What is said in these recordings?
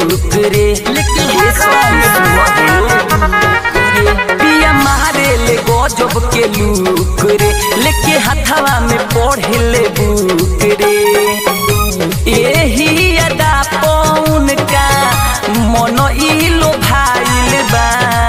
look रे लेकिन ये सॉन्ग सुनो रे पिया मारे ले गजब के लूक रे लेके हथवा में पढ़े ले बुक रे एही अदा पौन का मन इलो भाइल बा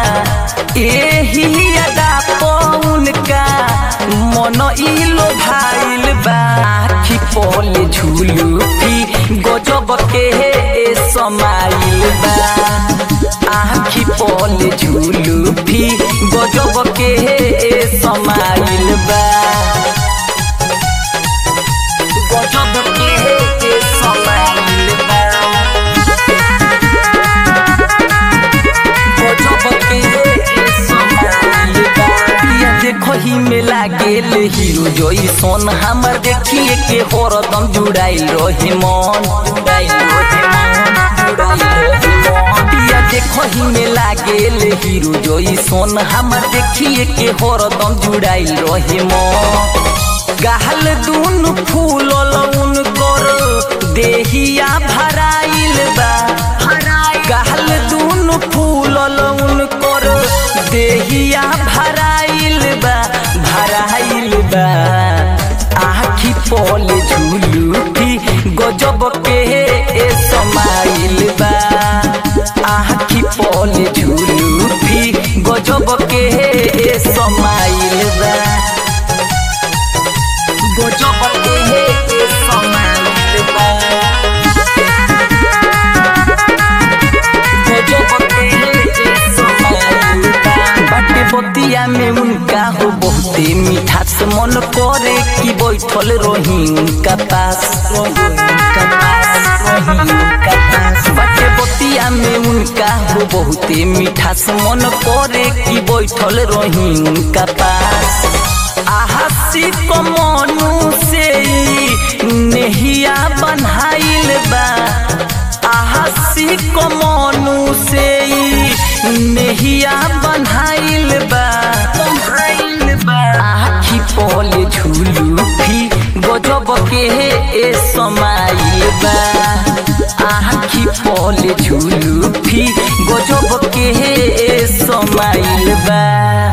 एही अदा पौन का मन इलो भाइल बा आखी पले झुलू की गजब के हे समाइल बा आखी पले झुलू भी गजब के हे समाइल बा गजब के हे समाइल बा देखो ही में लागेल हीरो जोई सोन हमर देखिए के हरदम जुड़ाइल रही मन जुड़ाइल रही मन जुड़ाइल रही मन पिया देखो ही में लागेल हीरो जोई सोन हमर देखिए के हरदम जुड़ाइल रही मन गाहल दून फूल लउन कर देहिया भराइल बा गाहल दून फूल लउन कर देहिया भराइल बा भराइल बा आखी पल झुलू भी गजब के ए समाइल बा आखी पल झुलू भी गजब के ए समाइल बा गजब के ए समाइल बा बाटे बतिया में उनका हो बहुते मीठा से मन करे कि बैठल रही उनका पास बाटे बतिया में उनका हो बहुते मीठा से मन करे कि बैठल रही उनका पास आहसी को मनु से नेहिया बन्हाइल बा आहसी को मनु से नेहिया बन्हाइल बा बन्हाइल बा आखी पले झुलू भी गजब के ए समाइल बा आखी पले झुलू भी गजब के ए समाइल बा